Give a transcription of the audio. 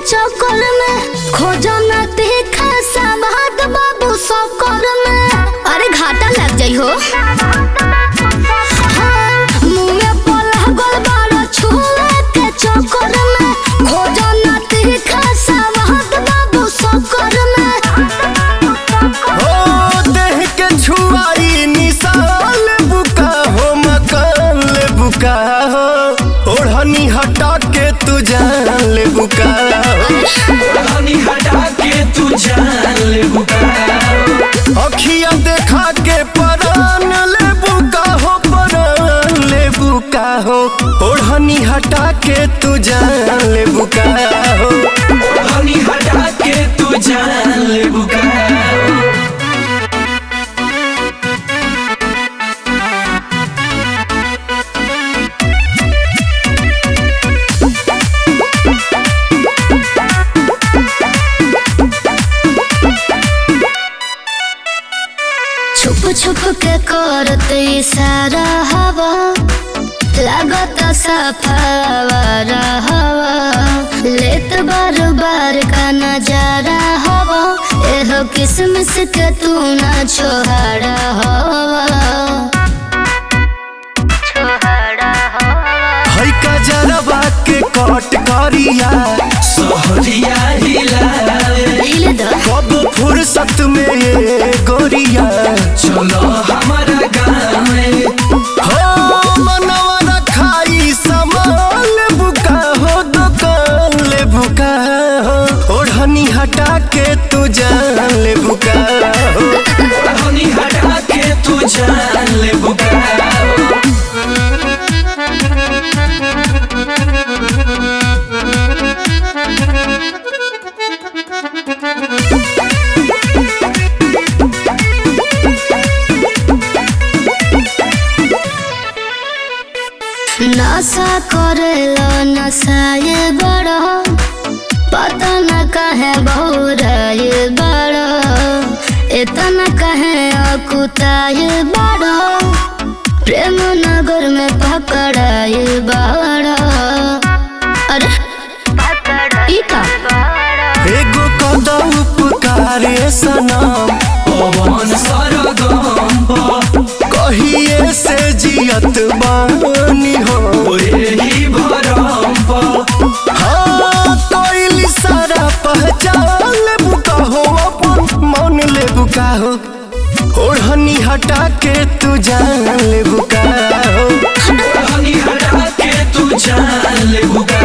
चक्कर में खोजो न तीखा सवाद बाबू सकर में अरे घाटा लग जाइ हो हाँ, मुँह में पलह गल बारो छुए के चक्कर में खोजो न तीखा सवाद बाबू सकर में हो देह के छुआई निशाल बुका हो मकान ले बुका हो ओढ़नी हटा के तू जान ले बुका हो हनी हटा के तू जान ले बुका अखिया देखा के परान ले बुका हो परान ले बुका हो ओढ़नी हटा के तू जान ले बुका हो हनी हटा के तू जान ले बुका छुप छुप के करते इशारा हवा लागत सफावारा हवा लेत बार बार का नजारा हवा एहो किसमिस के तू ना छोहारा हवा छोहारा हवा है का जरबा के कट करिया सोहरिया हिलावे हिले दो कब फुर्सत में ये गोरिया चलो हमारा गाँव में हो मनवा रखाई सामान बुका हो दुकान ले बुका हो ओढ़नी हटा के तू जान ले बुका हो हनी हटा के तू जान ले बुका नशा करेलो नशाए बड़ो पता न कहे बहुराए बड़ो इतना कहे अकुताए बड़ो प्रेम नगर में पकड़ाए बड़ो अरे ई का एगो कदा उपकारे सनम पवन सरगम कहिए से जियत बानी हो ओही भरम हाँ कोई सारा पहचान ले बुका हो अपन मन ले बुका हो ओढ़नी हटा के तू जान ले बुका हो हनी हटा के तू जान ले बुका